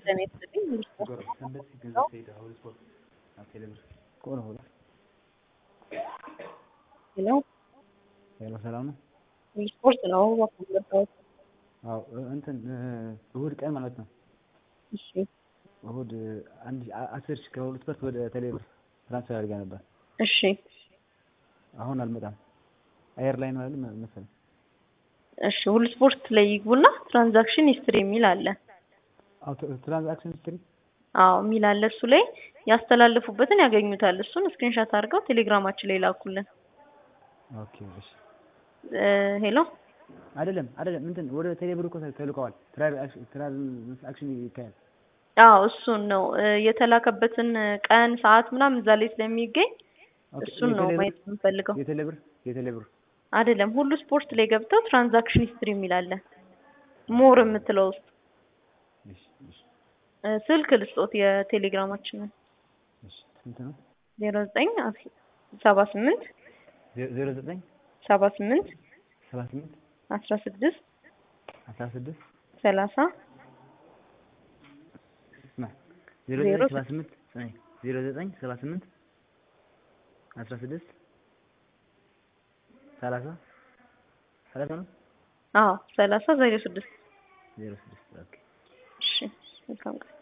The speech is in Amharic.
ጤና ይስጥልኝ ሄሎ ሄሎ ሰላም ነው? ስፖርት ነው እባክህ የመጣሁት። አዎ እንትን እሁድ ቀን ማለት ነው። እሺ እሁድ አንድ አስር ሺህ ከሁለት ፐርት ወደ ቴሌብር ትራንስፈር አድርጋ ነበር። እሺ አሁን አልመጣም። አየር ላይ ነው አይደል መሰለኝ። እሺ ሁሉ ስፖርት ላይ ይግቡና ትራንዛክሽን ሂስትሪ የሚል አለ። አዎ ትራንዛክሽን ሂስትሪ አዎ የሚል አለ። እሱ ላይ ያስተላለፉበትን ያገኙታል። እሱን ስክሪንሻት አድርገው ቴሌግራማችን ላይ ላኩልን። ኦኬ እሺ። እ ሄሎ አይደለም አይደለም እንትን ወደ ቴሌብር እኮ ተልከዋል። ትራንዛክሽን ይካሄድ አዎ እሱን ነው እ የተላከበትን ቀን ሰዓት ምናምን እዛ ላይ ስለሚገኝ እሱን ነው ማየት የምንፈልገው። የቴሌብር የቴሌብር አይደለም ሁሉ ስፖርት ላይ ገብተው ትራንዛክሽን ሂስትሪ የሚል አለ ሞር የምትለው ውስጥ እሺ እሺ እ ስልክ ልስጦት የቴሌግራማችንን እሺ ስንት ነው? ዜሮ ዘጠኝ ሰባ ስምንት ዜሮ ዘጠኝ ሰባ ስምንት ሰባ ስምንት አስራ ስድስት አስራ ስድስት ሰላሳ ስማ ዜሮ ዘጠኝ ሰባ ስምንት ዜሮ ዘጠኝ ሰባ ስምንት አስራ ስድስት ሰላሳ ሰላሳ ነው አዎ ሰላሳ ዜሮ ስድስት ዜሮ ስድስት ኦኬ እሺ መልካም ቀን